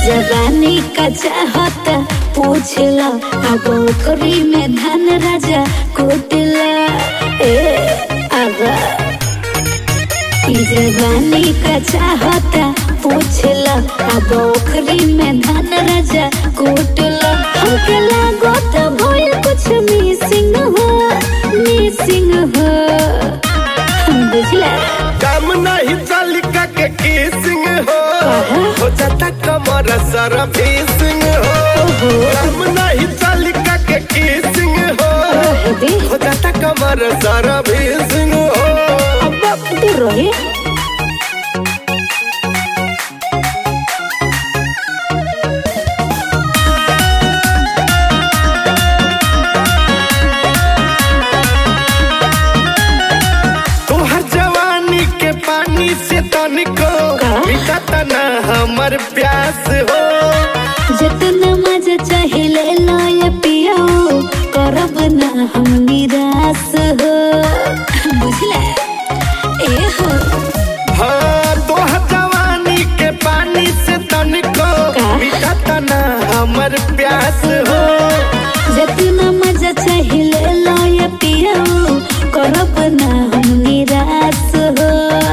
जवानी का चाहता पूछला अब ओकरी में धन राजा कुटला ए आगा ई जवानी का चाहता पूछला अब ओखरी में धन राजा कुटला हमके लागो तो भइल कुछ मिसिंग हो मिसिंग हो बुझला काम नहीं चालिका के किसिंग हो हो जाता कमर सर भीसिंग हो काम नहीं चालिका के किसिंग हो दे हो जाता कमर सर भीसिंग हो अब दूर रहे तोहर जवानी के पानी से तनिको का? मिटता ना हमर प्यास हो जितना मजा चाहे ले लो ये पियो करब ना हम निराश हो बुझला ए हो हाँ तोहर जवानी के पानी से तनिको का? मिटता ना हमर प्यास हो जितना मजा चाहे ले लो ये पियो करब ना हम निराश हो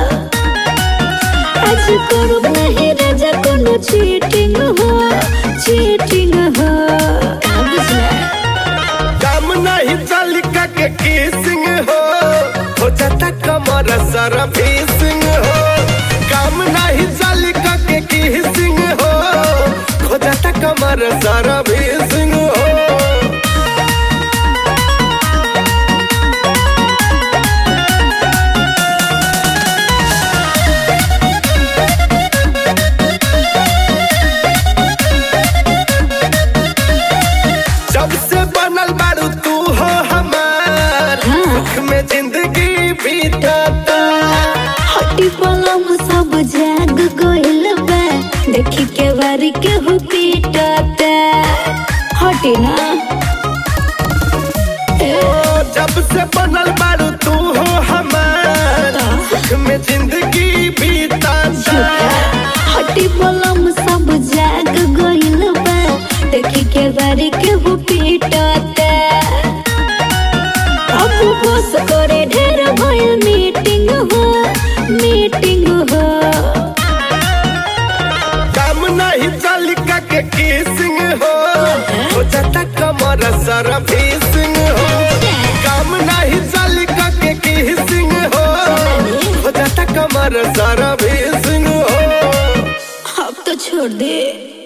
आज करब नहीं राजा कोनो चीटिंग हो चीटिंग हो का बुझला काम नहीं चालिका के किसिंग हो हो जाता कमर सर भीसिंग हो काम नहीं चालिका के किसिंग हो हो जाता कमर सर भीसिंग हो जब से बनल बारू तू हो हमार हाँ। सुख में जिंदगी बीतता हटी पलम सब जाग गइल बा देखी के बारी के हो पीटता हटी ना ओ जब से बनल बारू तू हो हमार सुख में जिंदगी बीतता हटी पलम सब जाग गइल बा देखी के बारी के हो पीटता अब बस करे ढेर भइल मीटिंग हो मीटिंग हो काम नहीं चालिका के किसिंग हो हो जाता कमर सर भीसिंग हो काम नहीं चालिका के किसिंग हो हो जाता कमर सर भीसिंग हो अब तो छोड़ दे